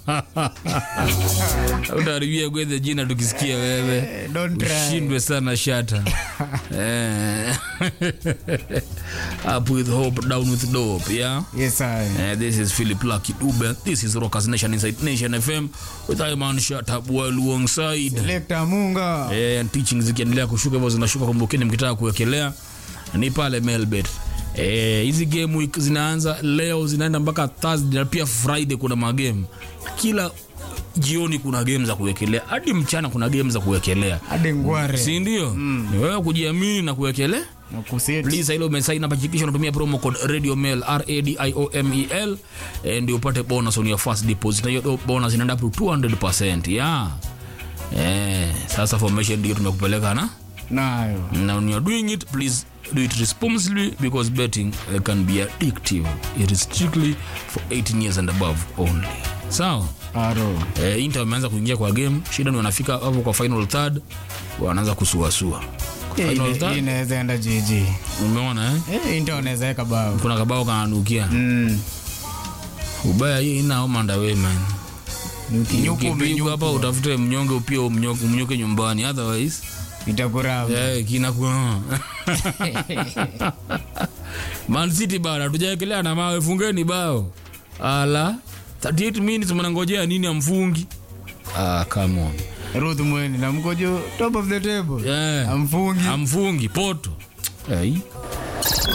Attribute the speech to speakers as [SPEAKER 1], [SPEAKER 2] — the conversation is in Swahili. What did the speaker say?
[SPEAKER 1] utaharibia gwedhe jina tukisikia wewe
[SPEAKER 2] Don't try.
[SPEAKER 1] ushindwe sana shata Eh. up with hope down with dope yeah
[SPEAKER 2] Yes, I.
[SPEAKER 1] Uh, this is Philip Lucky Dube. This is Rockers Nation Inside Nation FM with Iman Shut well alongside.
[SPEAKER 2] Lekta Munga.
[SPEAKER 1] Eh, and teaching zikiendelea kushuka hivyo zinashuka, kumbukeni mkitaka kuwekelea ni pale Melbet. Eh, hizi game week zinaanza leo zinaenda mpaka Thursday na pia Friday kuna magame. Kila jioni kuna game za kuwekelea, hadi mchana kuna game za kuwekelea,
[SPEAKER 2] Hadi ngware.
[SPEAKER 1] si ndio? Ni wewe kujiamini na kuwekelea
[SPEAKER 2] Na kuseti.
[SPEAKER 1] please ile umesign up hakikisha unatumia promo code radio mail r a d i o m e l eh, ndio upate bonus on your first deposit na hiyo bonus inaenda up to 200% yeah eh sasa formation ndio tumekupeleka na
[SPEAKER 2] Nayo.
[SPEAKER 1] na when you're doing it please do it responsibly because betting uh, can be addictive it is strictly for 18 years and above only sawa
[SPEAKER 2] Aro.
[SPEAKER 1] eh, Inter wameanza kuingia kwa game shida ni wanafika hapo kwa final third wanaanza kusuasua Kwa
[SPEAKER 2] Eh,
[SPEAKER 1] final
[SPEAKER 2] ine-
[SPEAKER 1] third
[SPEAKER 2] inaweza enda jiji.
[SPEAKER 1] umeona eh
[SPEAKER 2] Eh, Inter wanaweza weka bao.
[SPEAKER 1] kuna kabao kananukia
[SPEAKER 2] Mm.
[SPEAKER 1] ubaya hii inaomanda we man
[SPEAKER 2] Nyuku
[SPEAKER 1] ukipigwa
[SPEAKER 2] umenyuku.
[SPEAKER 1] hapa utafute mnyonge upia umnyoke, umnyoke nyumbani otherwise
[SPEAKER 2] Itakuramba.
[SPEAKER 1] eh, kinakuwa Man City bana tujaekelea na mawe fungeni bao ala 38 minutes mnangojea nini amfungi ah, come on
[SPEAKER 2] Ruth Mweni na mkojo top of the table.
[SPEAKER 1] yeah.
[SPEAKER 2] Amfungi.
[SPEAKER 1] amfungi poto hey.